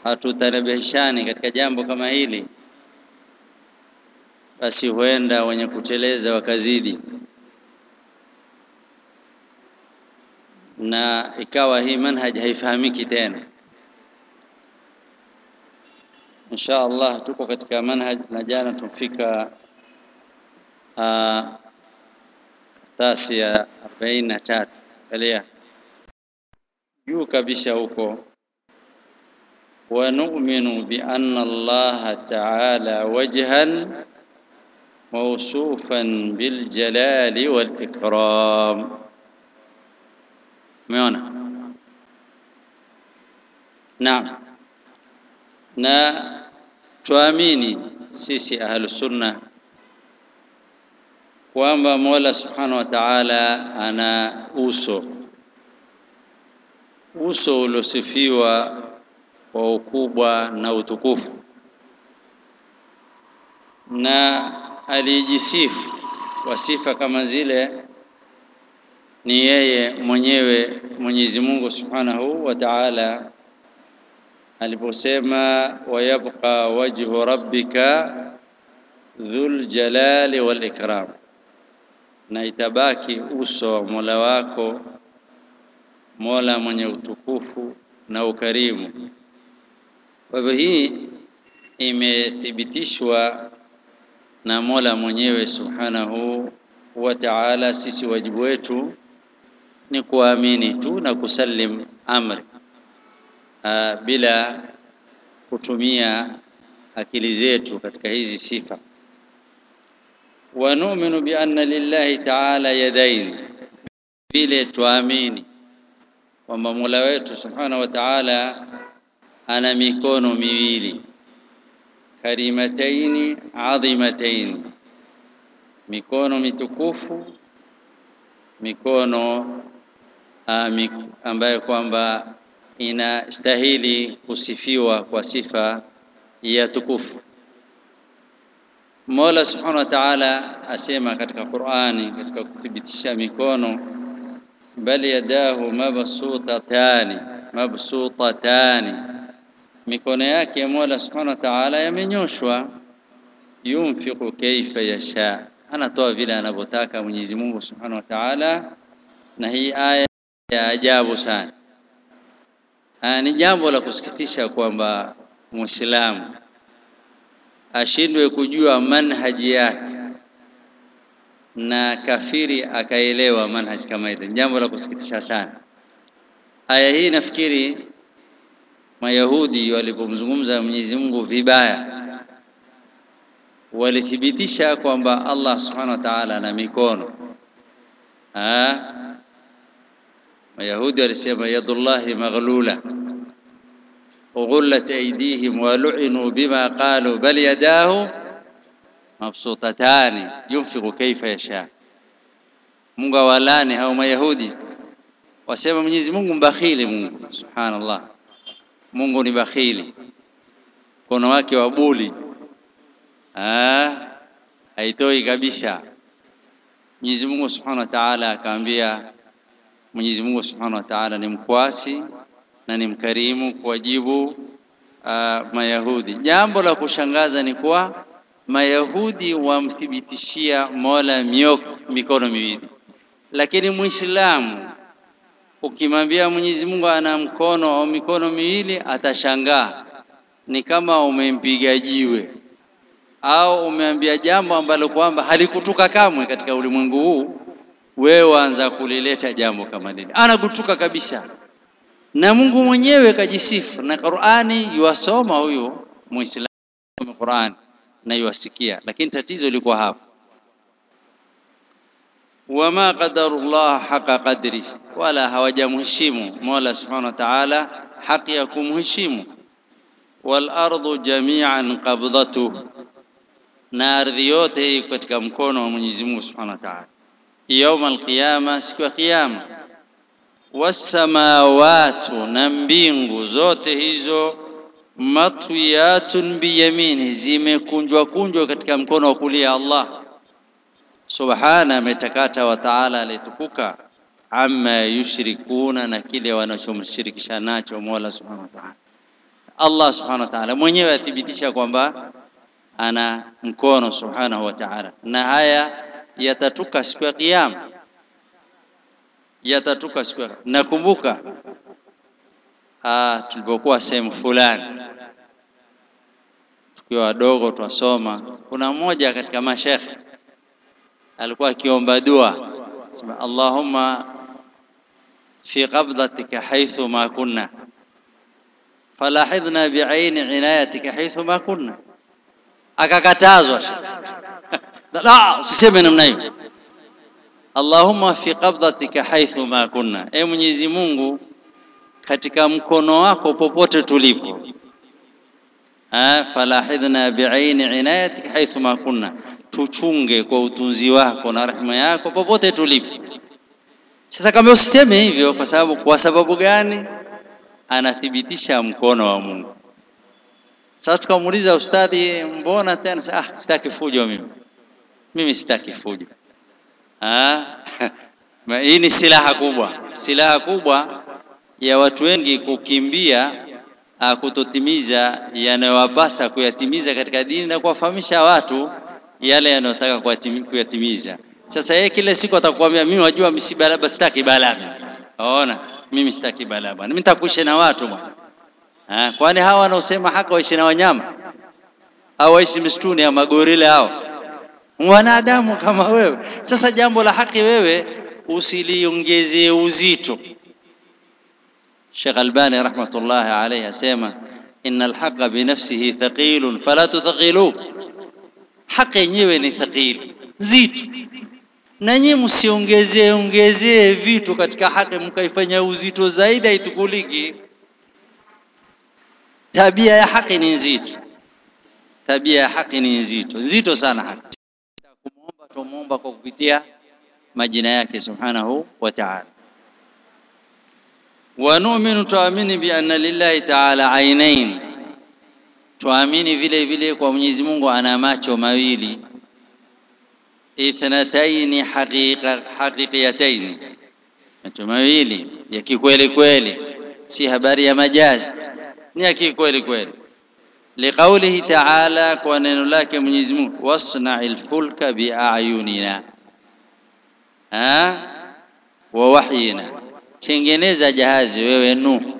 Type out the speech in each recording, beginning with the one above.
hatutanabishani katika jambo kama hili, basi huenda wenye kuteleza wakazidi, na ikawa hii manhaj haifahamiki tena. Insha Allah tuko katika manhaj, na jana tumfika karatasi ya arobaini na tatu. Angalia juu kabisa huko ونؤمن بأن الله تعالى وجها موصوفا بالجلال والإكرام umeona naam na tuamini sisi ahlu sunna kwamba Mola subhanahu wa ta'ala ana uso uso uliosifiwa kwa ukubwa na utukufu, na alijisifu kwa sifa kama zile ni yeye mwenyewe Mwenyezi Mungu Subhanahu wa Ta'ala aliposema, wayabqa wajhu rabbika dhul jalali wal ikram, na itabaki uso wa Mola wako Mola mwenye utukufu na ukarimu. Kwa hivyo hii imethibitishwa na Mola mwenyewe Subhanahu wa Ta'ala. Sisi wajibu wetu ni kuamini tu na kusalim amri aa, bila kutumia akili zetu katika hizi sifa. Wa nu'minu bi anna lillahi ta'ala yadain, vile tuamini kwamba Mola wetu Subhanahu wa Ta'ala ana mikono miwili karimataini adhimataini, mikono mitukufu, mikono uh, ambayo kwamba inastahili kusifiwa kwa sifa ya tukufu. Mola Subhanahu wa Ta'ala asema katika Qur'ani, katika kuthibitisha mikono, bal yadahu mabsutatani mabsutatani mikono yake Mola Subhanahu wa Ta'ala yamenyoshwa, yunfiqu kaifa yasha, anatoa vile anavyotaka Mwenyezi Mungu Subhanahu wa Ta'ala. Na hii aya ya ajabu sana. Aa, ni jambo la kusikitisha kwamba Muislamu ashindwe kujua manhaji yake na kafiri akaelewa manhaji kama ile, ni jambo la kusikitisha sana. Aya hii nafikiri Mayahudi walipomzungumza Mwenyezi Mungu vibaya, walithibitisha kwamba Allah Subhanahu wa Ta'ala ana mikono. Ah, Mayahudi walisema yadullahi maghlula ghullat aydihim wa lu'inu bima qalu bal yadahu mabsutatani yunfiqu kaifa yasha. Mungu awalani hao Mayahudi wasema Mwenyezi Mungu mbakhili. Mungu subhanallah Mungu ni bakhili, mkono wake wa buli haitoi kabisa. Mwenyezi Mungu Subhanahu wa Ta'ala akaambia, Mwenyezi Mungu Subhanahu wa Ta'ala ni mkwasi na ni mkarimu kuwajibu uh, Mayahudi. Jambo la kushangaza ni kuwa Mayahudi wamthibitishia Mola mioko, mikono miwili, lakini Muislamu ukimwambia Mwenyezi Mungu ana mkono au mikono miwili atashangaa, ni kama umempiga jiwe au umeambia jambo ambalo kwamba halikutuka kamwe katika ulimwengu huu, wewe waanza kulileta jambo kama lile, anakutuka kabisa. Na Mungu mwenyewe kajisifu na Qur'ani, yuwasoma huyo Muislamu Qur'ani na yuwasikia, lakini tatizo liko hapo wama qadarullah haqa qadri, wala hawajamheshimu Mola Subhanahu wa Ta'ala haki ya kumheshimu. Wal ardu jami'an qabdatuhu, na ardhi yote iko katika mkono wa Mwenyezi Mungu Subhanahu wa Ta'ala. Yauma alqiyama, siku ya Kiyama. Wassamawatu, na mbingu zote hizo matwiyatun biyamini, zimekunjwa kunjwa katika mkono wa kulia Allah Subhana, ametakata wa taala alitukuka, amma yushrikuna, na kile wanachomshirikisha nacho Mola Subhanahu wa Ta'ala. Allah subhanahu wa ta'ala mwenyewe athibitisha kwamba ana mkono subhanahu wa ta'ala, na haya yatatuka siku ya Kiyama, yatatuka siku ya nakumbuka tulipokuwa sehemu fulani tukiwa wadogo twasoma, kuna mmoja katika mashekhe alikuwa akiomba dua sema, Allahumma fi qabdatika haithu ma kunna falahidhna biaini inayatika haithu ma kunna, akakatazwa la, usiseme namna hiyo. Allahumma fi qabdatika haithu ma kunna, e Mwenyezi Mungu, katika mkono wako popote tulipo. Falahidhna biaini inayatika haithu ma kunna, tuchunge kwa utunzi wako na rehema yako popote tulipo. Sasa kama usiseme hivyo, kwa sababu kwa sababu gani? Anathibitisha mkono wa Mungu. Sasa tukamuuliza ustadhi, mbona tena? Ah, sitaki fujo mimi, mimi sitaki fujo. Ah, hii ni silaha kubwa, silaha kubwa ya watu wengi kukimbia kutotimiza yanayowapasa kuyatimiza katika dini na kuwafahamisha watu yale yanayotaka kuyatimiza. Sasa yeye kila siku atakwambia mimi wajua misiba labda sitaki balaa. Waona? Mimi sitaki balaa bwana. Mimi nitakuishi na watu bwana. Ah, kwani hawa wanaosema haki waishi na wanyama? Au waishi msituni ya magorila hao? Wanadamu kama wewe. Sasa jambo la haki wewe usiliongezee uzito. Sheikh Albani rahmatullahi alayhi asema innal haqa binafsihi thaqilun fala tuthaqilu. Haki yenyewe ni thaqil, nzito na nyinyi msiongezee ongezee vitu katika haki mkaifanya uzito zaidi, haitukuliki. Tabia ya haki ni nzito, tabia ya haki ni nzito, nzito sana haki. Kumuomba tumuomba kwa kupitia majina yake subhanahu wa ta'ala. Wa nu'minu, tuamini bi anna lillahi ta'ala ainain, tuamini vile vile kwa Mwenyezi Mungu ana macho mawili ithnataini haqiqa haqiqiyataini, macho mawili ya kikweli kweli, si habari ya majazi, ni ya kikweli kweli. Liqaulihi ta'ala, kwa neno lake Mwenyezi Mungu, wasna'il fulka biayunina wa wahyina, tengeneza jahazi wewe Nuhu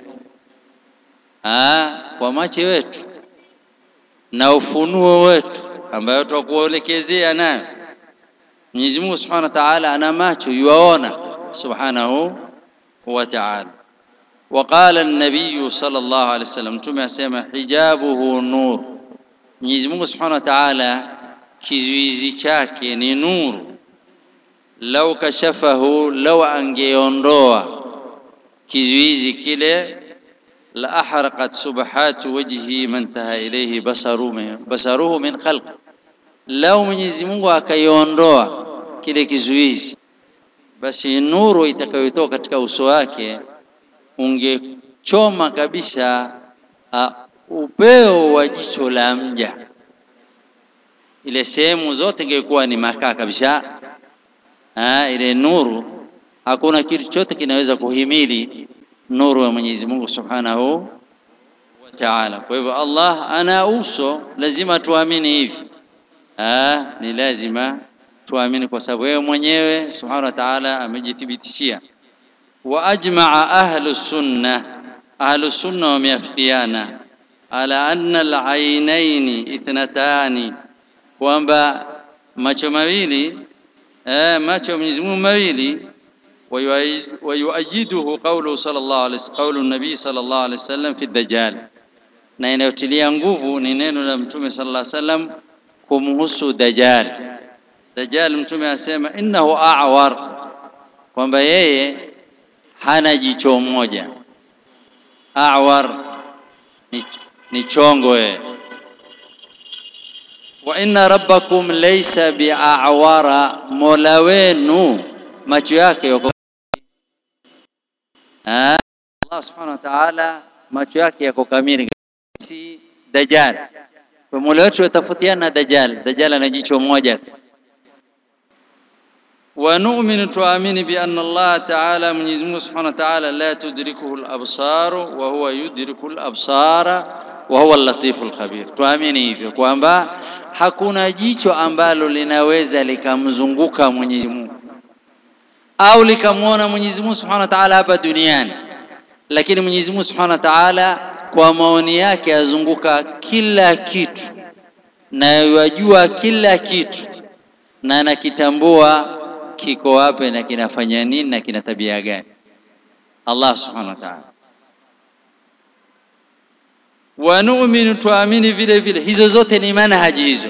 kwa macho wetu na ufunuo wetu ambayo tutakuelekezea nayo Mwenyezi Mungu Subhanahu wa Ta'ala ana macho yuaona Subhanahu wa Ta'ala. Waqala an-nabiy sallallahu alayhi wasallam, mtume asema hijabuhu nur, Mwenyezi Mungu Subhanahu wa Ta'ala kizuizi chake ni nuru. Lau kashafahu, lau angeondoa kizuizi kile, la ahraqat subhatu wajhi man taha ilayhi basaruhu basaruhu min khalqi Lau Mwenyezi Mungu akaiondoa kile kizuizi, basi nuru itakayotoka katika uso wake ungechoma kabisa uh, upeo wa jicho la mja, ile sehemu zote ingekuwa ni makaa kabisa. Uh, ile nuru, hakuna kitu chote kinaweza kuhimili nuru ya Mwenyezi Mungu Subhanahu wa Ta'ala. Kwa hivyo Allah ana uso, lazima tuamini hivi. Ah, ni lazima tuamini kwa sababu yeye mwenyewe subhanahu wa ta'ala amejithibitishia. Wa ajmaa ahlu sunna, ahlu sunna wameafikiana ala anna al-ainaini ithnatani, kwamba macho mawili eh, macho ya Mwenyezi Mungu mawili. Wa yuayiduhu qawlu sallallahu alayhi wasallam, qawlu nabii sallallahu alayhi wasallam fi dajjal, na inayotilia nguvu ni neno la Mtume sallallahu alayhi wasallam kumhusu Dajjal. Dajjal mtume asema innahu a'war, kwamba yeye hana jicho moja. A'war ni, ni chongo yeye. Wa inna rabbakum laysa bi'awara, mola wenu macho yake yako Allah subhanahu wa ta'ala, macho yake yako kamili, si Dajjal kwa mola wetu watafutiana na Dajjal. Dajjal ana jicho moja. Wa nu'minu, tuamini bi anna Allah ta'ala, Mwenyezi Mungu Subhanahu wa ta'ala, la tudrikuhu al-absar wa huwa yudriku al-absara, wa huwa al-latiful khabir. Tuamini hivyo kwamba hakuna jicho ambalo linaweza likamzunguka Mwenyezi Mungu au likamwona Mwenyezi Mungu Subhanahu wa Ta'ala hapa duniani, lakini Mwenyezi Mungu Subhanahu wa Ta'ala kwa maoni yake azunguka kila kitu na yajua kila kitu na anakitambua kiko wapi na kinafanya nini na kina tabia gani. Allah Subhanahu wa Ta'ala wa nu'minu, tuamini vile vile. Hizo zote ni manhaji hizo,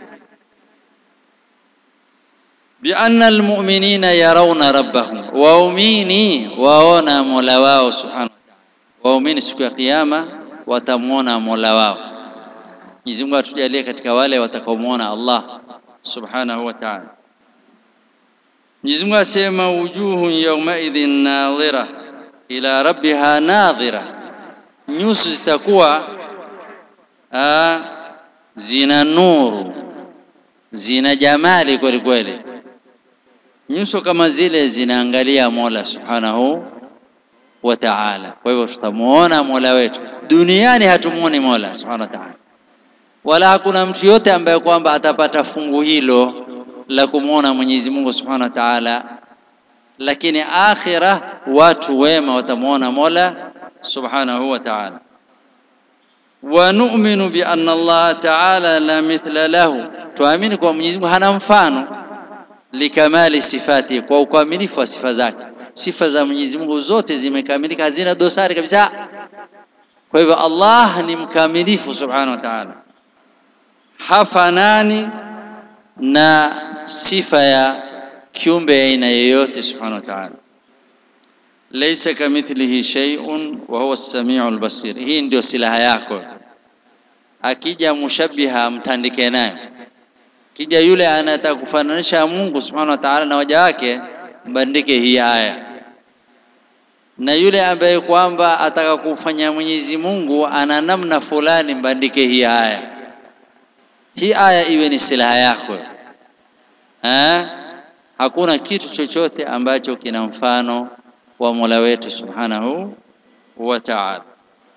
bi anna almu'minina yarawna rabbahum, waumini waona mola wao subhanahu wa ta'ala. Waumini siku ya kiyama watamwona mola wao. Mwenyezi Mungu atujalie katika wale watakaomwona Allah subhanahu wa ta'ala. Mwenyezi Mungu asema wujuhun yawmaidhin nadhira ila rabbiha nadhira nyuso zitakuwa aa, zina nuru zina jamali kweli kweli. Nyuso kama zile zinaangalia Mola subhanahu wa ta'ala. Kwa hivyo tutamuona Mola wetu duniani, hatumuoni Mola subhanahu wa ta'ala, wala hakuna mtu yote ambaye kwamba atapata fungu hilo la kumwona Mwenyezi Mungu subhanahu wa ta'ala, lakini akhira watu wema watamuona Mola subhanahu wa ta'ala. Wa nu'minu bi anna Allah ta'ala la mithla lahu, tuamini kwa Mwenyezi Mungu hana mfano. Likamali sifati, kwa ukamilifu wa sifa zake. Sifa za Mwenyezi Mungu zote zimekamilika, hazina dosari kabisa. Kwa hivyo Allah ni mkamilifu subhanahu wa ta'ala, hafanani na sifa ya kiumbe aina yoyote subhanahu wa ta'ala Laisa kamithlihi shay'un wa huwa as-sami'u al-basir. Hii ndio silaha yako. Akija mushabiha mtandike naye, kija yule anataka kufananisha Mungu subhanahu wa ta'ala na waja wake, mbandike hii aya, na yule ambaye kwamba ataka kufanya Mwenyezi Mungu ana namna fulani, mbandike hii aya. Hii aya iwe ni silaha yako ha? Hakuna kitu chochote ambacho kina mfano wa Mola wetu subhanahu wa ta'ala.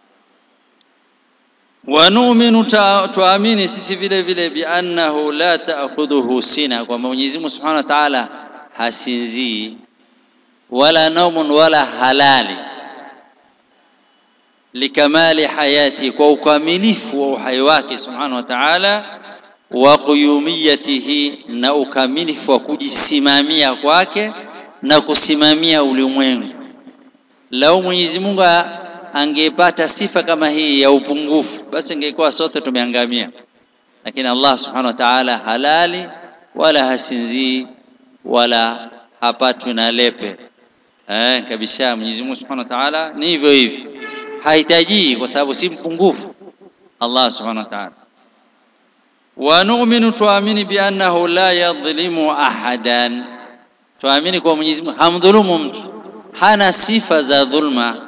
Wa nu'minu, tuamini sisi vile vile bi annahu la ta'khudhuhu sina, kwamba Mwenyezi Mungu subhanahu wa ta'ala hasinzii wala naumun wala halali, likamali hayati, kwa ukamilifu wa uhai wake subhanahu wa ta'ala, wa quyumiyatihi, na ukamilifu wa kujisimamia kwake na kusimamia ulimwengu. Lau Mwenyezi Mungu angepata sifa kama hii ya upungufu, basi ingekuwa sote tumeangamia. Lakini Allah subhanahu wa ta'ala halali wala hasinzii wala hapatwi na lepe eh, kabisa. Mwenyezi Mungu subhanahu wa ta'ala ni hivyo hivyo, hahitaji kwa sababu si mpungufu Allah subhanahu wa ta'ala. Wa nu'minu, tuamini bi annahu la yadhlimu ahadan tuamini kwa Mwenyezi Mungu hamdhulumu mtu, hana sifa za dhulma.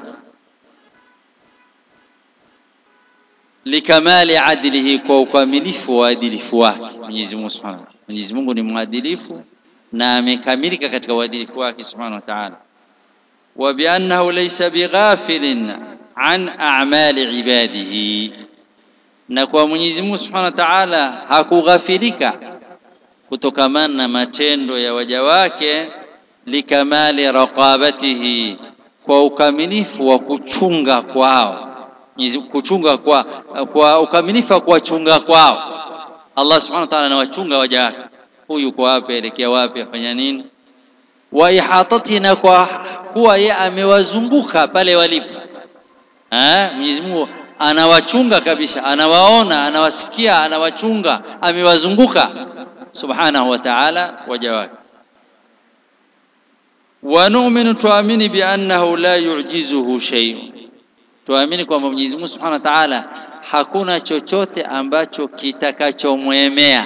Likamali adlihi, kwa ukamilifu wa uadilifu wake Mwenyezi Mungu Subhanahu. Mwenyezi Mungu ni mwadilifu na amekamilika katika uadilifu wake Subhanahu wa Ta'ala. Wa bi annahu laysa bighafilin an a'mali ibadihi, na kwa Mwenyezi Mungu Subhanahu wa Ta'ala hakughafilika kutokamana na matendo ya waja wake, likamali raqabatihi, kwa ukamilifu wa kuchunga kwao, kuchunga kwa, kwa ukamilifu wa kuwachunga kwao. Allah subhanahu wa ta'ala anawachunga waja wake, huyu yuko wapi, elekea wapi, afanya nini. Wa ihatatihi, na kwa kuwa yeye amewazunguka pale walipo. Mwenyezi Mungu anawachunga kabisa, anawaona, anawasikia, anawachunga, amewazunguka subhanahu wa ta'ala waja wake. Wa nu'minu, tuamini bi annahu la yu'jizuhu shay'un, tuamini kwamba Mwenyezi Mungu subhanahu wa ta'ala hakuna chochote ambacho kitakachomwemea,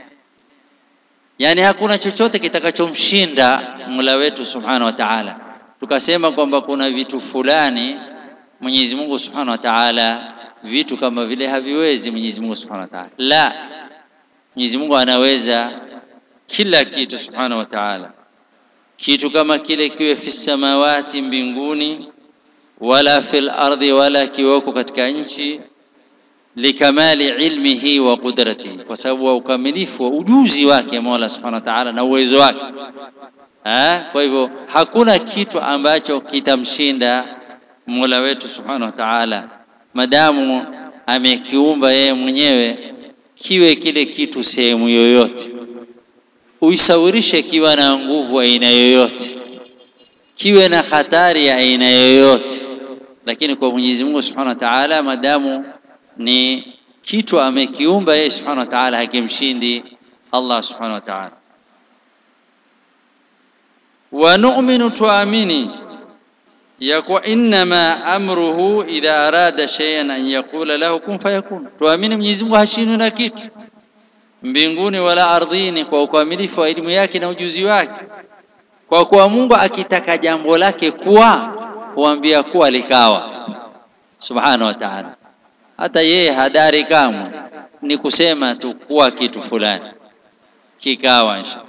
yani hakuna chochote kitakachomshinda Mola wetu subhanahu wa ta'ala. Tukasema kwamba kuna vitu fulani Mwenyezi Mungu subhanahu wa ta'ala, vitu kama vile haviwezi Mwenyezi Mungu subhanahu wa ta'ala, la Mwenyezi Mungu anaweza kila kitu subhanahu wa ta'ala. Kitu kama kile kiwe fi samawati, mbinguni, wala fil ardhi, wala kiweko katika nchi, likamali ilmihi wa qudratihi, kwa sababu wa ukamilifu wa ujuzi wake Mola subhanahu wa ta'ala na uwezo wake. Ha? Kwa hivyo hakuna kitu ambacho kitamshinda Mola wetu subhanahu wa ta'ala, madamu amekiumba yeye mwenyewe, kiwe kile kitu sehemu yoyote, uisawirishe kiwa na nguvu aina yoyote, kiwe na hatari ya aina yoyote, lakini kwa Mwenyezi Mungu subhanahu wa ta'ala, madamu ni kitu amekiumba yeye subhanahu wa ta'ala, hakimshindi Allah subhanahu wa ta'ala. Wa nu'minu, tuamini ya kuwa innama amruhu idha arada shay'an an yaqula lahu kun fayakun. Tuamini Mwenyezi Mungu hashindwi na kitu mbinguni wala ardhini, kwa ukamilifu wa elimu yake na ujuzi wake. Kwa kuwa Mungu akitaka jambo lake kuwa huambia kuwa likawa, subhanahu wa ta'ala. Hata yeye hadari kamwe, ni kusema tu kuwa kitu fulani kikawa insha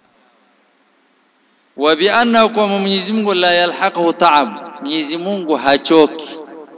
wa bi annahu, kwa Mwenyezi Mungu la yalhaquhu taab, Mwenyezi Mungu hachoki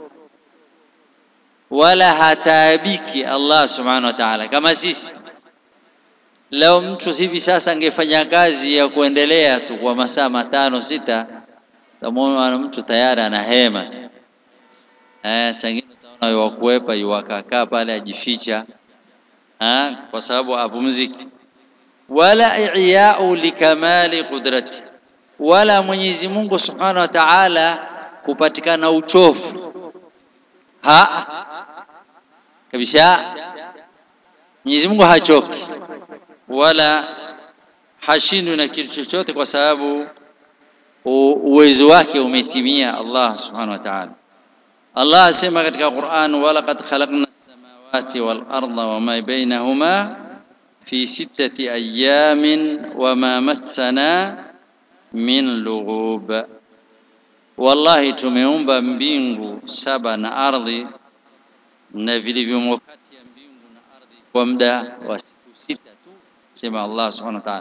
wala hataabiki Allah subhanahu wa ta'ala. Kama sisi leo, mtu hivi sasa angefanya kazi ya kuendelea tu kwa masaa matano sita, tamwona mtu tayari ana hema eh, sangine utaona yuwakuwepa yuwakakaa pale ajificha eh, kwa sababu apumziki wala iyau likamali qudrati, wala Mwenyezi Mungu Subhanahu wa Ta'ala kupatikana uchofu ha kabisa. Mwenyezi Mungu hachoki wala hashindwi na kitu chochote, kwa sababu uwezo wake umetimia. Allah Subhanahu wa Ta'ala, Allah asema katika Qur'an, walaqad khalaqna as-samawati wal arda wama bainahuma fi sittati ayamin wama massana min lughub, wallahi tumeumba mbingu saba na ardhi na vilivyomo kati ya mbingu na ardhi kwa muda wa siku sita tu, sema Allah subhanahu wa ta'ala.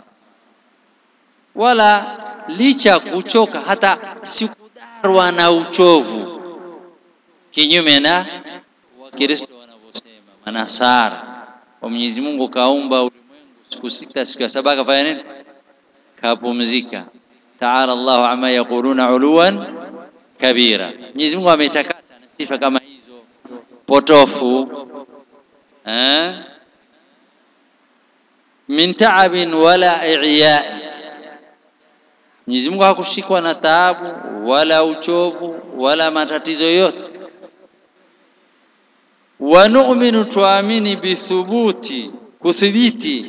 Wala licha kuchoka hata sikudarwa na uchovu, kinyume na Wakristo wanavyosema Manasara kwa Mwenyezi Mungu kaumba ulimwengu siku sita, siku ya saba akafanya nini? Kapumzika. Taala Allahu amma yaquluna uluwan kabira. Mwenyezi Mungu ametakata na sifa kama hizo potofu eh? min taabin wala i'ya. Mwenyezi Mungu hakushikwa na taabu wala uchovu wala matatizo yote wa nu'minu, tuamini bithubuti, kuthibiti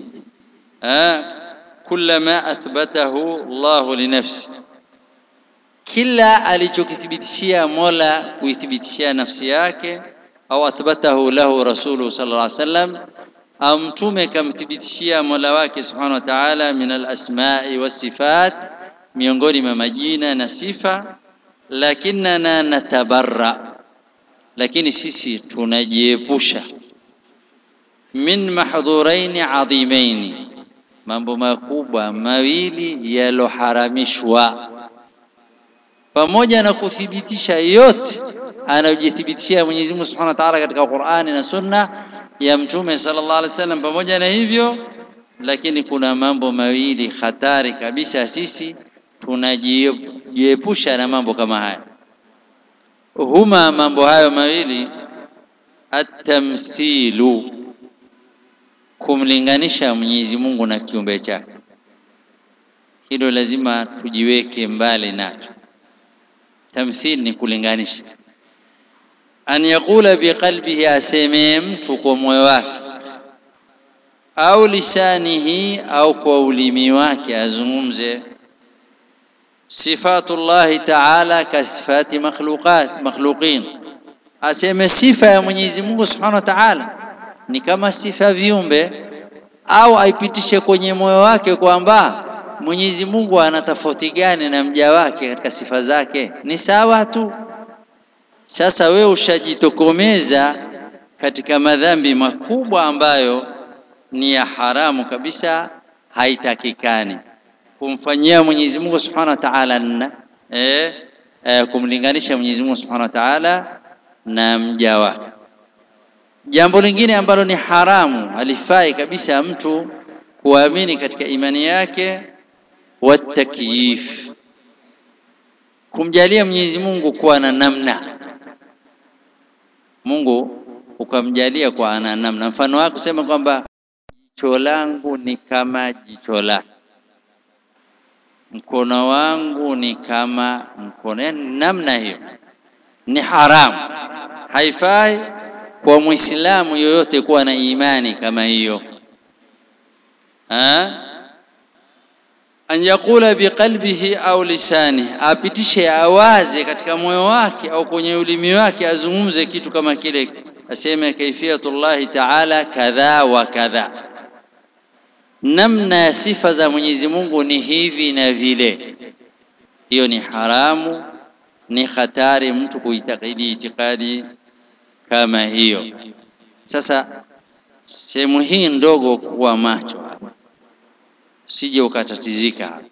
kulla ma athbatahu Allahu linafsi, kila alichokithibitishia Mola kuithibitishia nafsi yake, au athbatahu lahu rasuluhu sallallahu alaihi wasallam, au mtume kamthibitishia Mola wake subhanahu wa ta'ala, min alasmai wasifat, miongoni mwa majina na sifa. Lakinna natabarra lakini sisi tunajiepusha min mahdhuraini adhimaini, mambo makubwa mawili yaloharamishwa, pamoja na kuthibitisha yote anayojithibitishia Mwenyezi Mungu Subhanahu wa Ta'ala katika Qur'ani na Sunna ya Mtume sallallahu alaihi wasallam. Pamoja na hivyo, lakini kuna mambo mawili hatari kabisa, sisi tunajiepusha na mambo kama haya huma mambo hayo mawili, atamthilu, kumlinganisha Mwenyezi Mungu na kiumbe chake. Hilo lazima tujiweke mbali nacho. Tamthil ni kulinganisha, an yaqula biqalbihi, aseme mtu kwa moyo wake, au lisanihi, au kwa ulimi wake azungumze Sifatullahi taala ka sifati makhluqat makhluqin, aseme sifa ya Mwenyezi Mungu subhanahu wa taala ni kama sifa ya viumbe, au aipitishe kwenye moyo wake kwamba Mwenyezi Mungu ana tofauti gani na mja wake katika sifa zake, ni sawa tu. Sasa we ushajitokomeza katika madhambi makubwa ambayo ni ya haramu kabisa, haitakikani kumfanyia Mwenyezi Mungu Subhanahu wa Ta'ala eh, eh, kumlinganisha Mwenyezi Mungu Subhanahu wa Ta'ala na mja wake. jambo lingine ambalo ni haramu halifai kabisa mtu kuamini katika imani yake watakyif kumjalia Mwenyezi Mungu kuwa na namna Mungu ukamjalia kwa ana namna mfano wako kusema kwamba jicho langu ni kama jicho lake mkono wangu ni kama mkono yani namna hiyo ni haramu haifai kwa muislamu yoyote kuwa na imani kama hiyo ha an yaqula biqalbihi au lisani apitishe awaze katika moyo wake au kwenye ulimi wake azungumze kitu kama kile aseme kaifiyatullahi ta'ala kadha wa kadha namna ya sifa za Mwenyezi Mungu ni hivi na vile hiyo ni haramu ni hatari mtu kuitakidi itikadi kama hiyo sasa sehemu hii ndogo kuwa macho hapa sije ukatatizika hapa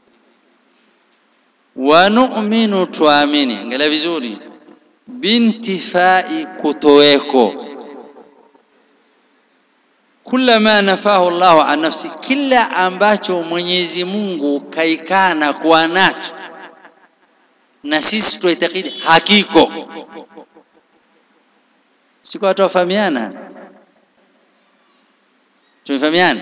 wa nu'minu tuamini angalia vizuri bintifai kutoweko kula ma nafahu Allahu an nafsi kila ambacho Mwenyezi Mungu kaikana kuwa nacho na sisi tuitakidi hakiko siko watu wafahamiana tumefahamiana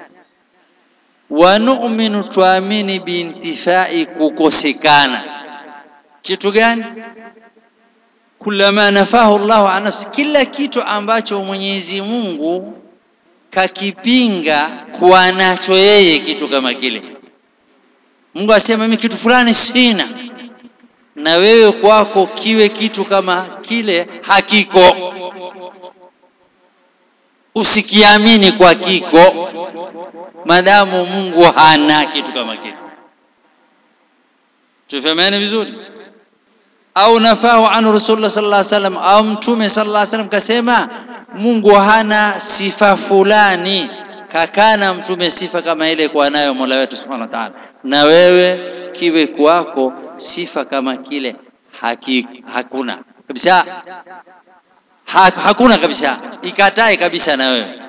wa nu'minu tuamini bintifai kukosekana kitu gani kulama nafahu Allahu an nafsi kila kitu ambacho Mwenyezi Mungu kakipinga kuwa nacho yeye kitu kama kile Mungu asema mimi kitu fulani sina na wewe kwako kiwe kitu kama kile hakiko usikiamini kwa kiko madamu Mungu hana kitu kama kile tufahamiane vizuri au nafahu an rasulullah sallallahu alaihi wasallam au mtume sallallahu alaihi wasallam kasema Mungu hana sifa fulani kakana mtume sifa kama ile kwa nayo Mola wetu Subhanahu wa Ta'ala na wewe kiwe kwako sifa kama kile haki, hakuna kabisa ha, hakuna kabisa ikatae kabisa na wewe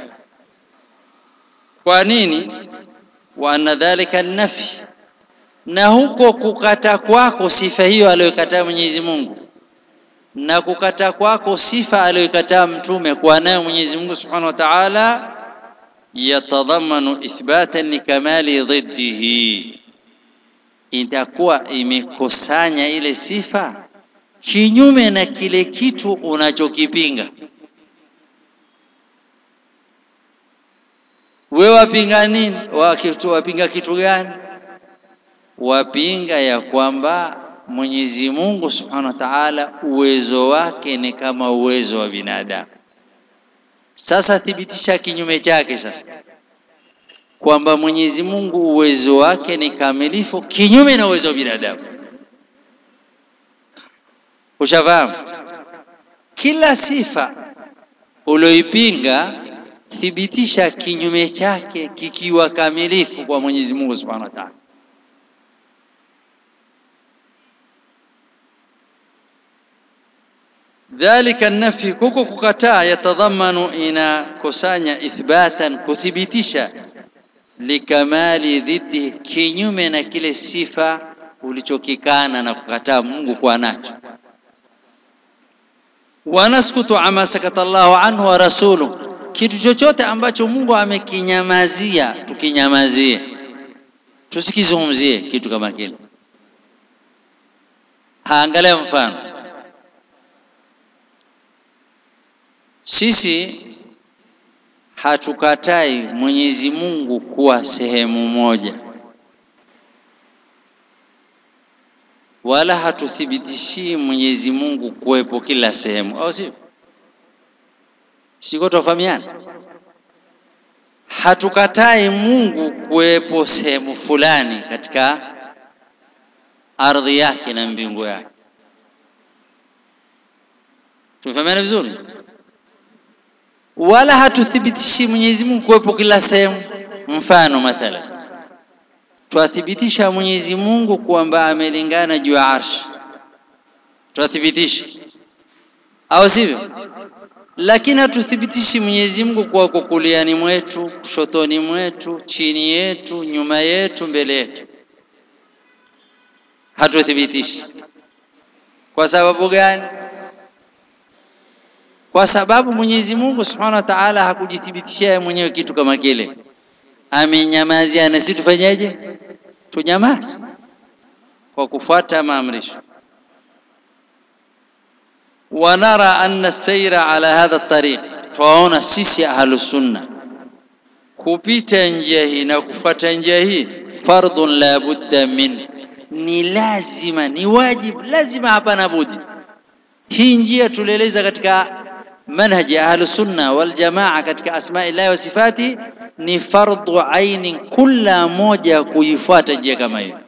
kwa nini wa anna dhalika nafi na huko kukata kwako sifa hiyo aliyokataa Mwenyezi Mungu na kukata kwako sifa aliyokataa mtume kwa nayo Mwenyezi Mungu Subhanahu wa Ta'ala yatadhamanu ithbatan likamali dhiddihi itakuwa imekusanya ile sifa kinyume na kile kitu unachokipinga wewe wapinga nini wapinga kitu gani wapinga ya kwamba Mwenyezi Mungu Subhanahu wa Ta'ala uwezo wake ni kama uwezo wa binadamu sasa thibitisha kinyume chake sasa kwamba Mwenyezi Mungu uwezo wake ni kamilifu kinyume na uwezo wa binadamu ushafahamu kila sifa ulioipinga thibitisha kinyume chake kikiwa kamilifu kwa Mwenyezi Mungu Subhanahu wa Ta'ala dhalika an-nafi kuko kukataa yatadhamanu inakusanya ithbatan kuthibitisha likamali dhiddi kinyume na kile sifa ulichokikana na kukataa Mungu kwa nacho wanaskutu ama sakata Allahu anhu wa rasuluhu kitu chochote ambacho Mungu amekinyamazia tukinyamazie tusikizungumzie kitu kama kile haangalia mfano sisi hatukatai Mwenyezi Mungu kuwa sehemu moja wala hatuthibitishii Mwenyezi Mungu kuwepo kila sehemu au sivyo siko tofahamiana hatukatai Mungu kuwepo sehemu fulani katika ardhi yake na mbingu yake tumefahamiana vizuri wala hatuthibitishi Mwenyezi Mungu kuwepo kila sehemu mfano mathala twathibitisha Mwenyezi Mungu kwamba amelingana juu ya arshi twathibitisha au sivyo lakini hatuthibitishi Mwenyezi Mungu kwa kukuliani mwetu, kushotoni mwetu, chini yetu, nyuma yetu, mbele yetu. Hatuthibitishi. Kwa sababu gani? Kwa sababu Mwenyezi Mungu Subhanahu wa Ta'ala hakujithibitishia yeye mwenyewe kitu kama kile, amenyamazia, na sisi tufanyeje? Tunyamaze kwa kufuata maamrisho. ونرى أن السير على هذا الطريق twaona sisi ahlus sunna kupita njia hii na kufuata njia hii fardun la budda min ni lazima ni wajib lazima hapana budi hii njia tulieleza katika manhaji ya ahlus sunna wal jamaa katika asma'illahi wa sifati ni fardhu aini kila moja kuifuata njia kama hiyo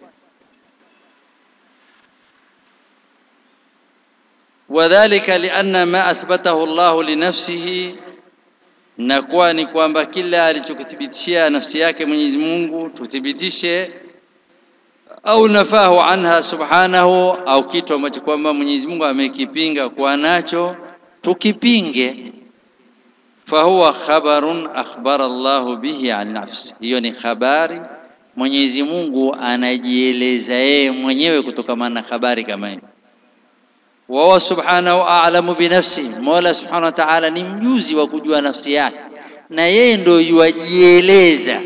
وذلك لأن ما أثبته الله لنفسه na kuwa ni kwamba kila alichokithibitishia nafsi yake Mwenyezi Mungu tuthibitishe, au nafahu anha subhanahu, au kitu ambacho kwamba Mwenyezi Mungu amekipinga kuwa nacho tukipinge. Fahuwa khabarun akhbara Allahu bihi an nafsi, hiyo ni habari Mwenyezi Mungu anajieleza yeye mwenyewe kutokamana na habari kama hiyo wahuwa subhanahu a'lamu binafsi, Mola subhanahu wa ta'ala ni mjuzi wa kujua nafsi yake, na yeye ndio yuajieleza.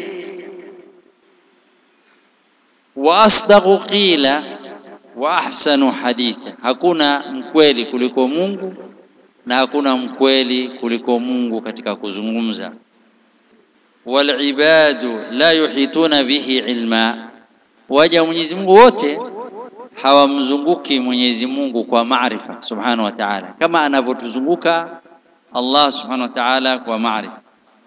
Wa asdaqu qila wa ahsanu haditha, hakuna mkweli kuliko Mungu na hakuna mkweli kuliko Mungu katika kuzungumza. Wal ibadu la yuhituna bihi ilma, waja Mwenyezi Mungu wote hawamzunguki Mwenyezi Mungu kwa maarifa subhanahu wa ta'ala, kama anavyotuzunguka Allah subhanahu wa ta'ala kwa maarifa.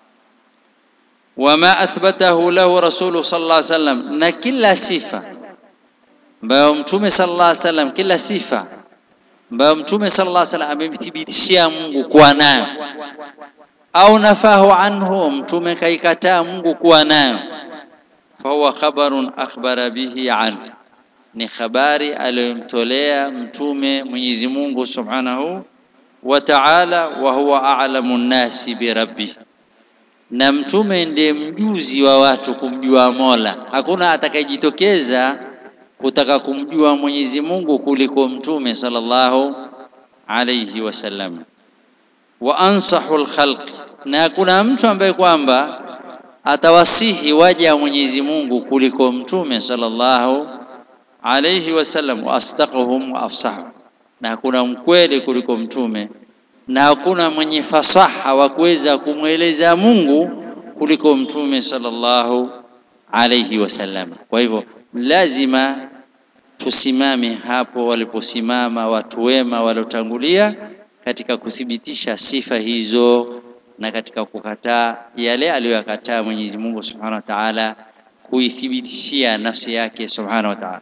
Wama athbatahu lahu rasulu sallallahu alaihi wasallam, na kila sifa ambayo mtume sallallahu alaihi wasallam, kila sifa ambayo mtume sallallahu alaihi wasallam amemthibitishia Mungu kuwa nayo, au nafahu anhu, mtume kaikataa Mungu kuwa nayo, fahuwa khabarun akhbara bihi anhu ni habari aliyomtolea mtume Mwenyezi Mungu Subhanahu wa Ta'ala, wa huwa a'lamu nnasi bi rabbi, na mtume ndiye mjuzi wa watu kumjua Mola. Hakuna atakayejitokeza kutaka kumjua Mwenyezi Mungu kuliko mtume sallallahu alayhi wasallam. Wa ansahu lkhalqi, na hakuna mtu ambaye kwamba atawasihi waja wa Mwenyezi Mungu kuliko mtume sallallahu alayhi wasallam wa asdaquhum wa afsahum, na hakuna mkweli kuliko mtume na hakuna mwenye fasaha wa kuweza kumweleza Mungu kuliko mtume sallallahu alayhi wasallam. Kwa hivyo lazima tusimame hapo waliposimama watu wema waliotangulia katika kuthibitisha sifa hizo na katika kukataa yale aliyoyakataa Mwenyezi Mungu Subhanahu wa Ta'ala, kuithibitishia nafsi yake Subhanahu wa Ta'ala.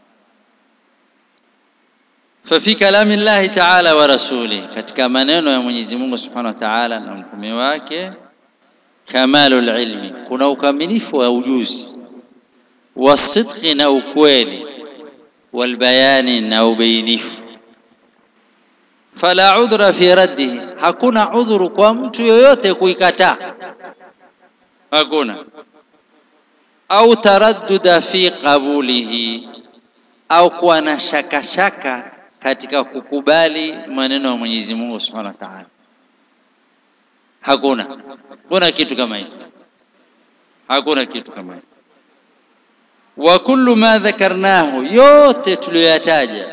ففي كلام الله تعالى ورسوله katika maneno ya Mwenyezi Mungu Subhanahu wa Ta'ala na mtume wake kamalul ilmi kuna ukamilifu wa ujuzi wasidqi na ukweli walbayani na ubainifu fala udhra fi raddihi hakuna udhuru kwa mtu yoyote kuikataa hakuna au taradduda fi qabulihi au kuwa na shaka shaka katika kukubali maneno ya Mwenyezi Mungu Subhanahu wa Ta'ala. Hakuna, hakuna kitu kama hicho, hakuna kitu kama hicho. Wa kullu ma dhakarnahu, yote tuliyoyataja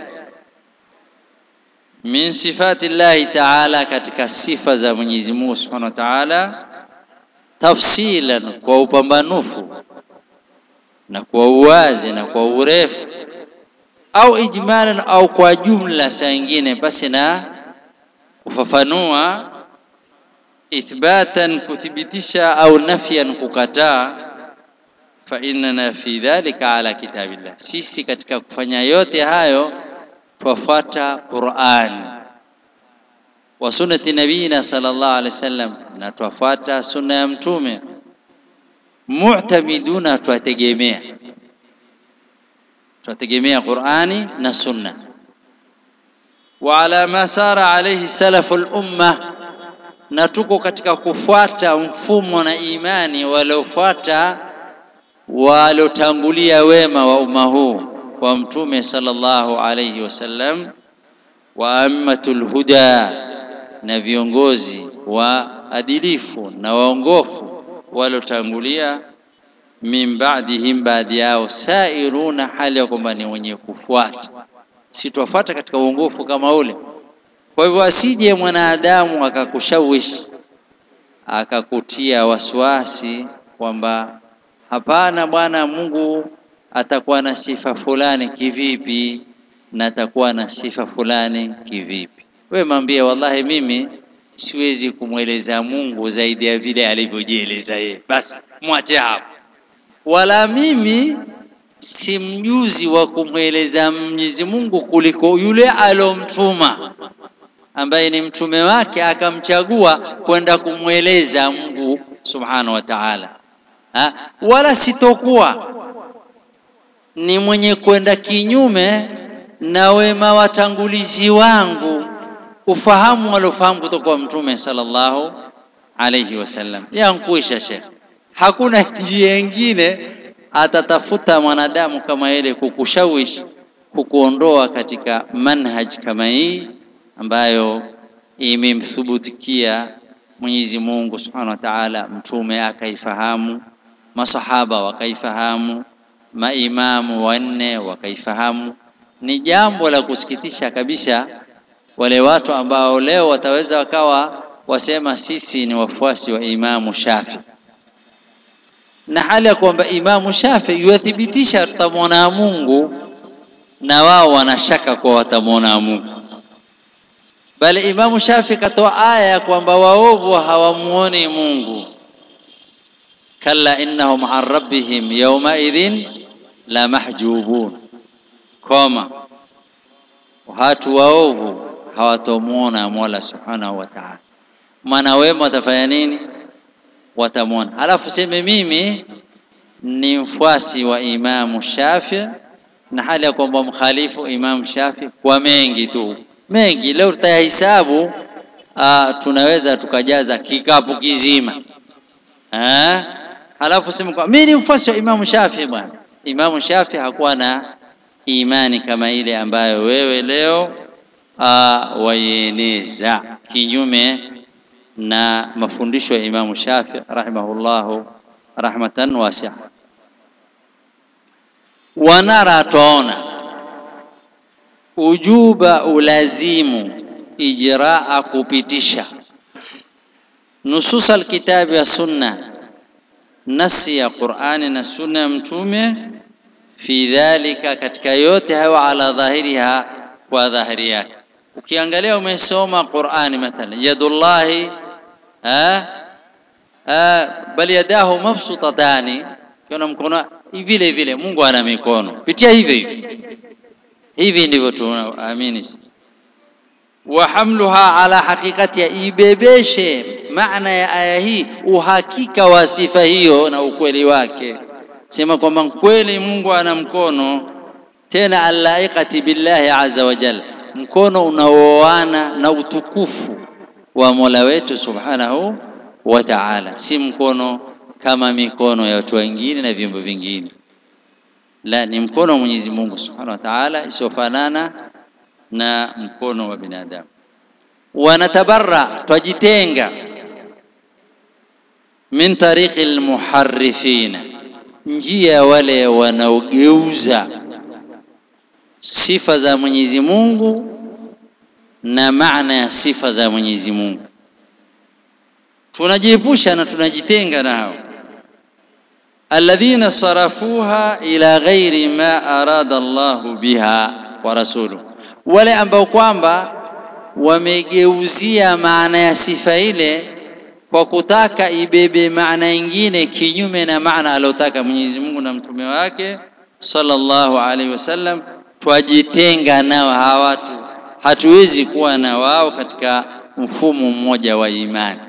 min sifati llahi ta'ala, katika sifa za Mwenyezi Mungu Subhanahu wa Ta'ala, tafsilan, kwa upambanufu na kwa uwazi na kwa urefu au ijmalan au kwa jumla, saa ingine basi na kufafanua, ithbatan, kuthibitisha, au nafyan, kukataa. Fa innana fi dhalika ala kitabillah, sisi katika kufanya yote hayo twafuata Qur'an wa sunnati nabiyina sallallahu alaihi wasallam, na twafuata sunna ya mtume. Mu'tamiduna, twategemea twategemea Qur'ani na Sunna. Wa ala ma sara alayhi salafu al-umma, na tuko katika kufuata mfumo na imani waliofuata waliotangulia wema wa umma huu wa mtume sallallahu alayhi wasallam wa ammatul huda na viongozi wa adilifu na waongofu waliotangulia min ba'dihim baadhi yao sairuna hali ya kwamba ni wenye kufuata si tuwafuata katika uongofu kama ule kwa hivyo asije mwanadamu akakushawishi akakutia wasiwasi kwamba hapana bwana Mungu atakuwa na sifa fulani kivipi na atakuwa na sifa fulani kivipi wewe mwambie wallahi mimi siwezi kumweleza Mungu zaidi ya vile alivyojieleza yeye basi mwache hapo wala mimi si mjuzi wa kumweleza Mwenyezi Mungu kuliko yule alomtuma ambaye ni mtume wake akamchagua kwenda kumweleza Mungu subhanahu wa ta'ala ha? wala sitokuwa ni mwenye kwenda kinyume na wema watangulizi wangu ufahamu walofahamu kutoka kwa mtume sallallahu alayhi wasallam yankuisha shekh hakuna njia nyingine atatafuta mwanadamu kama ile kukushawishi kukuondoa katika manhaj kama hii ambayo imemthubutikia Mwenyezi Mungu Subhanahu wa Ta'ala mtume akaifahamu masahaba wakaifahamu maimamu wanne wakaifahamu ni jambo la kusikitisha kabisa wale watu ambao leo wataweza wakawa wasema sisi ni wafuasi wa Imamu Shafi na hali ya kwamba Imamu Shafi yuathibitisha tutamwona Mungu na wao wanashaka kwa watamwona Mungu bali Imamu Shafi katoa aya ya kwamba waovu hawamuoni Mungu kalla innahum an rabbihim yawma idhin la mahjubun koma watu waovu hawatomuona Mola Subhanahu wa Ta'ala maana wema watafanya nini watamwona alafu seme mimi ni mfuasi wa Imamu Shafi na hali ya kwamba mkhalifu Imamu Shafi kwa mengi tu mengi leo tutayahesabu tunaweza tukajaza kikapu kizima eh halafu sema kwa mimi ni mfuasi wa Imamu Shafi bwana Imamu Shafi hakuwa na imani kama ile ambayo wewe leo waieneza kinyume na mafundisho ya Imamu Shafi rahimahullahu rahmatan wasi'a wanara tuona ujuba ulazimu ijraa kupitisha nusus alkitabi wa sunna nasi ya Qur'ani na sunna ya mtume fi dhalika katika yote hayo ala dhahiriha kwa dhahiri yake ukiangalia umesoma Qur'ani mathalan yadullahi ha bali yadahu mabsutatani kiona mkono vile vile Mungu ana mikono pitia hivyo hivyo hivi ndivyo tunaamini wa hamluha ala haqiqati ibebeshe maana ya aya hii uhakika wa sifa hiyo na ukweli wake sema kwamba kweli Mungu ana mkono tena alaiqati billahi azza wa jalla mkono unaoana na utukufu wa Mola wetu subhanahu wa ta'ala si mkono kama mikono ya watu wengine na viumbe vingine la ni mkono wa Mwenyezi Mungu Subhanahu wa Ta'ala isiofanana na mkono wa binadamu wanatabarra twajitenga min tariqi almuharrifina njia wale wanaogeuza sifa za Mwenyezi Mungu na maana ya sifa za Mwenyezi Mungu tunajiepusha na tunajitenga nao alladhina sarafuha ila ghairi ma arada Allah biha wa rasuluhu wale ambao kwamba wamegeuzia maana ya sifa ile kwa kutaka ibebe maana nyingine kinyume na maana aliyotaka Mwenyezi Mungu na mtume wake sallallahu alaihi wasallam twajitenga nao hawa watu hatuwezi kuwa na wao katika mfumo mmoja wa imani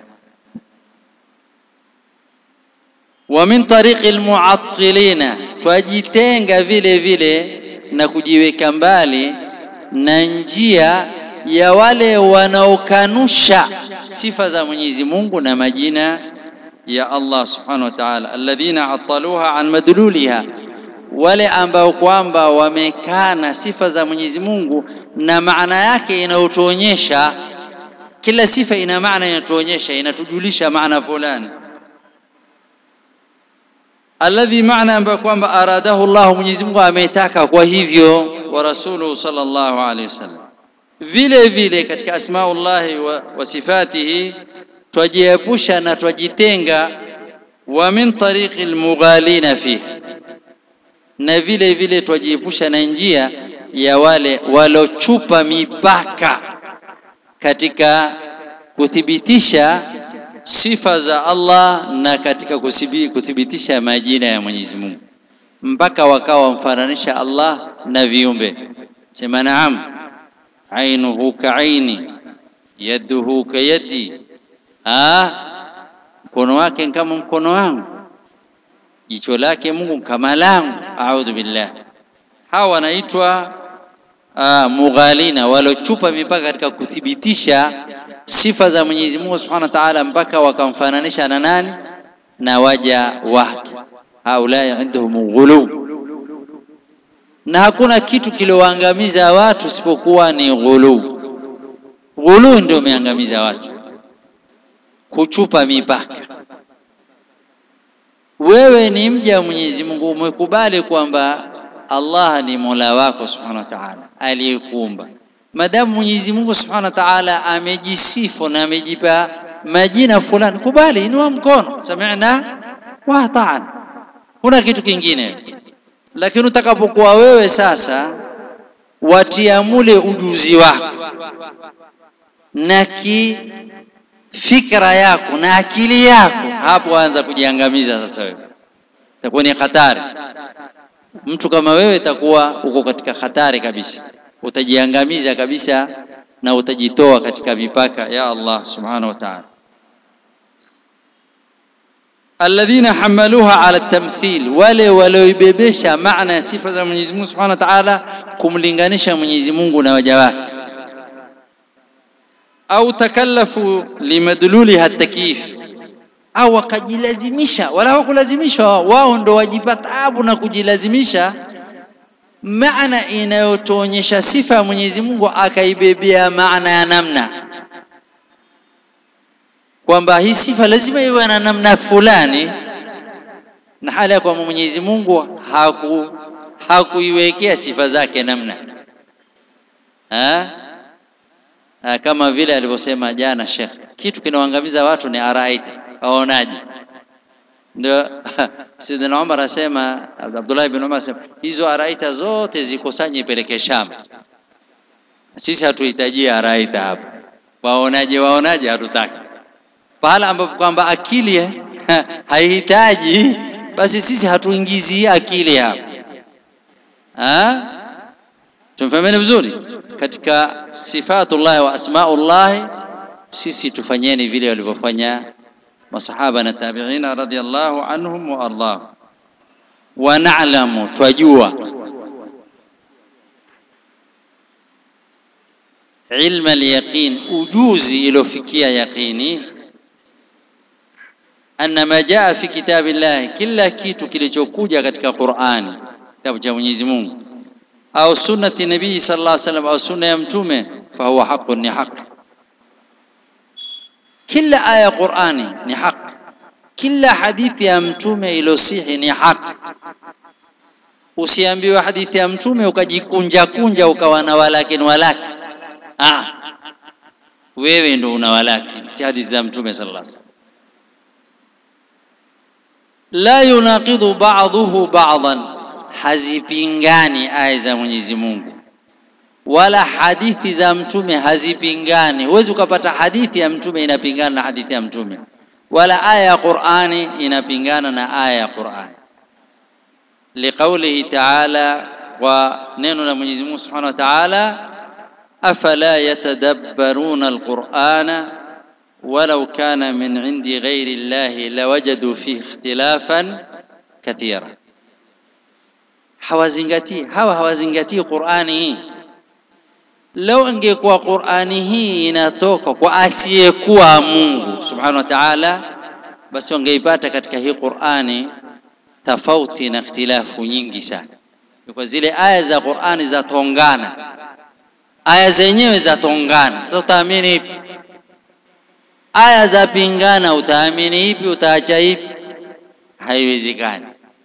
wa min tariqi almu'attilina twajitenga vile vile na kujiweka mbali na njia ya wale wanaokanusha sifa za Mwenyezi Mungu na majina ya Allah subhanahu wa ta'ala, alladhina ataluha an madluliha, wale ambao kwamba wamekana sifa za Mwenyezi Mungu na maana yake inayotuonyesha. Kila sifa ina maana inatuonyesha, inatujulisha maana fulani alladhi maana ambayo kwamba aradahu Allah, Mwenyezi Mungu ametaka kwa hivyo, wa rasuluhu sallallahu alaihi wasallam. Vile vile katika asmaullahi wa, wa sifatihi twajiepusha na twajitenga, wa min tariqi almughalina fi, na vile vile twajiepusha na njia ya wale walochupa mipaka katika kuthibitisha sifa za Allah na katika kuthibitisha majina ya Mwenyezi Mungu mpaka wakawa wamfananisha Allah na viumbe. Sema naam, ainuhu kaaini yaduhu kayadi, mkono wake kama mkono wangu, jicho lake Mungu kama langu. Audhu billah. Hawa wanaitwa mughalina, walochupa mipaka katika kuthibitisha sifa za Mwenyezi Mungu Subhanahu wa Ta'ala mpaka wakamfananisha na nani? Na waja wake. Haulai indahum ghulu, na hakuna kitu kilioangamiza watu isipokuwa ni ghulu. Ghulu ndio umeangamiza watu, kuchupa mipaka. Wewe ni mja wa Mwenyezi Mungu, umekubali kwamba Allah ni Mola wako Subhanahu wa Ta'ala aliyekuumba Madamu Mwenyezi Mungu Subhanahu wa Ta'ala amejisifu na amejipa majina fulani, kubali, inua mkono, sami'na wa ata'na, kuna kitu kingine. Lakini utakapokuwa wewe sasa watia mule ujuzi wako na ki fikra yako na akili yako, hapo anza kujiangamiza sasa. Wewe itakuwa ni hatari. Mtu kama wewe itakuwa uko katika hatari kabisa utajiangamiza kabisa na utajitoa katika mipaka ya Allah subhanahu wa ta'ala. Alladhina hamaluha ala tamthil, wale walioibebesha maana ya sifa za Mwenyezi Mungu subhanahu wa ta'ala, kumlinganisha Mwenyezi Mungu na waja wake, au takallafu limadluliha takyif, au wakajilazimisha, wala hawakulazimishwa wao, ndo wajipa taabu na kujilazimisha maana inayotuonyesha sifa ya Mwenyezi Mungu akaibebea maana ya namna kwamba hii sifa lazima iwe na namna fulani, na hali ya kwamba Mwenyezi Mungu haku hakuiwekea sifa zake namna ha? Ha, kama vile alivyosema jana Sheikh, kitu kinaoangamiza watu ni araita, waonaje? Ndio Sidina Umar asema, Abdullah ibn Umar asema hizo araita zote zikusanye ipeleke Sham. Sisi hatuhitaji araita hapa, waonaje? Waonaje? hatutaki pahala ambapo kwamba akili haihitaji, basi sisi hatuingizi akili hapa. Tumfahamiane vizuri katika sifatullah wa asmaullah, sisi tufanyeni vile walivyofanya masahaba na tabi'ina radhiyallahu anhum wa ardhahum, wa na'lamu, twajua ilma al-yaqin, ujuzi iliofikia yaqini, anna ma jaa fi kitabillahi, kila kitu kilichokuja katika Qur'ani, kitabu cha Mwenyezi Mungu, au sunnati nabii sallallahu alaihi wasallam, au sunna ya mtume, fa huwa haqqun, ni haki kila aya ya Qur'ani ni haki, kila hadithi ya mtume ilosihi ni haki. Usiambiwe hadithi ya mtume ukajikunja kunja ukawa na walakin walaki. Ah, wewe ndo una walaki, si hadithi za mtume sallallahu alaihi wasallam. La yunaqidu ba'dhuhu ba'dhan, hazipingani aya za Mwenyezi Mungu wala hadithi za mtume hazipingani. Huwezi ukapata hadithi ya mtume inapingana na hadithi ya mtume, wala aya ya Qur'ani inapingana na aya ya Qur'ani. Liqaulihi ta'ala, wa neno la Mwenyezi Mungu Subhanahu wa Ta'ala, afala yatadabbaruna alqur'ana walau kana min indi ghairi llahi lawajadu fihi ikhtilafan kathira. Hawazingatii hawa hawazingatii Qur'ani hii lau ingekuwa Qur'ani hii inatoka kwa asiyekuwa Mungu subhanahu wa ta'ala, basi wangeipata katika hii Qur'ani tofauti na ikhtilafu nyingi sana. Kwa zile aya za Qur'ani zatongana, aya zenyewe zatongana. Sasa utaamini ipi? Aya za pingana, utaamini ipi? Utaacha ipi? Haiwezekani.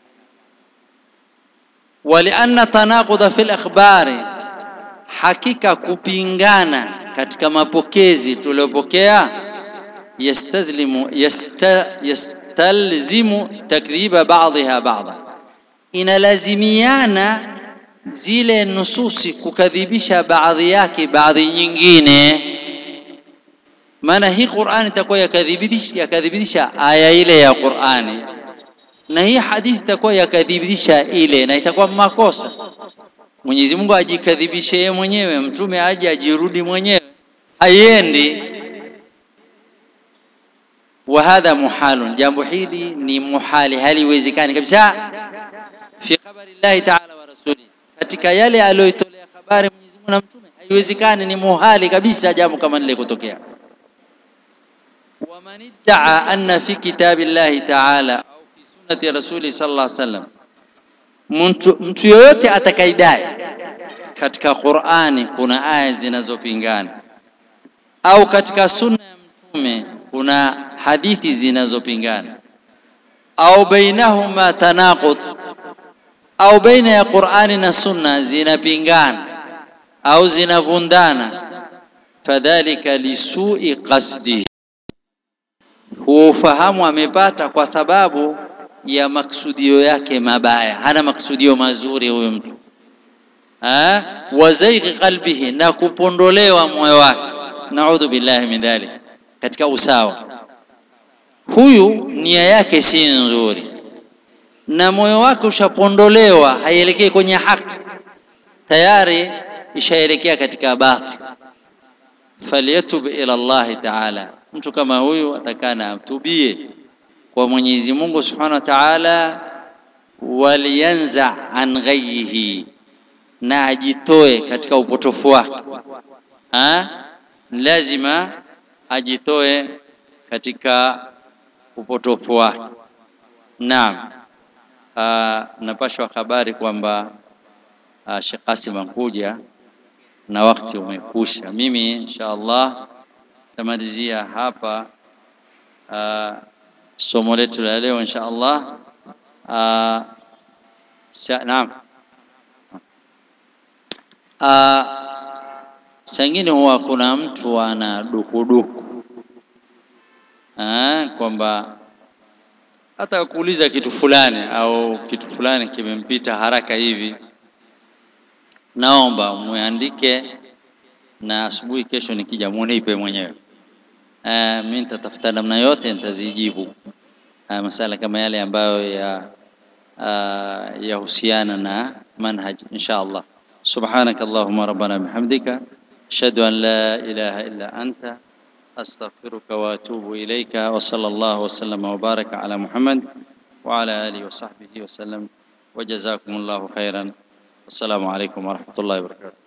walianna tanaquda fil akhbari hakika kupingana katika mapokezi tuliopokea yastazlimu yasta, yastalzimu takdhiba ba'dha ba'dha, inalazimiana zile nususi kukadhibisha baadhi yake baadhi nyingine. Maana hii Qur'ani itakuwa yakadhibisha yakadhibisha aya ile ya Qur'ani na hii hadithi itakuwa yakadhibisha ile, na itakuwa makosa Mwenyezi Mungu ajikadhibishe yeye mwenyewe, mtume aje ajirudi mwenyewe, haiendi. Wa hadha muhalun, jambo hili ni muhali, haliwezekani kabisa. Fi khabari llahi ta'ala wa rasuli, katika yale aliyoitolea habari Mwenyezi Mungu na mtume, haiwezekani, ni muhali kabisa jambo kama lile kutokea. Wa man idda'a anna fi kitabi llahi ta'ala au fi sunnati rasuli sallallahu alaihi wasallam mtu, mtu yoyote atakaidai katika Qur'ani kuna aya zinazopingana au katika sunna ya mtume kuna hadithi zinazopingana au bainahuma tanaqud au baina ya Qur'ani na sunna zinapingana au zinavundana fadhalika lisui qasdihi huo ufahamu amepata kwa sababu ya maksudio yake mabaya, hana maksudio mazuri huyo mtu ha? wazaighi qalbihi, na kupondolewa moyo wake, naudhu billahi min dhalik, katika usawa. Huyu nia yake si nzuri na moyo wake ushapondolewa, haielekei kwenye haki, tayari ishaelekea katika batil. Falyatub ila Allahi taala, mtu kama huyu atakana atubie kwa Mwenyezi Mungu Subhanahu wa Ta'ala, walianza an ghayyihi, na ajitoe katika upotofu wake. Lazima ajitoe katika upotofu wake. Naam, napashwa habari kwamba Sheikh Qasim anakuja na wakati umekusha. Mimi insha Allah tamalizia hapa aa, somo letu la leo insha Allah. Naam, sangine huwa kuna mtu ana dukuduku kwamba hata kuuliza kitu fulani au kitu fulani kimempita haraka hivi, naomba muandike na asubuhi kesho nikija munipe mwenyewe. Uh, mimi nitatafuta namna yote nitazijibu uh, masala kama yale ambayo ya uh, yahusiana na manhaj insha Allah. Subhanaka Allahumma rabbana bihamdika ashhadu an la ilaha illa anta astaghfiruka wa atubu ilayka wa sallallahu wa sallama wa baraka ala Muhammad wa ala alihi wa sahbihi wa sallam wa jazakumullahu khairan. Wassalamu alaykum wa rahmatullahi wa barakatuh.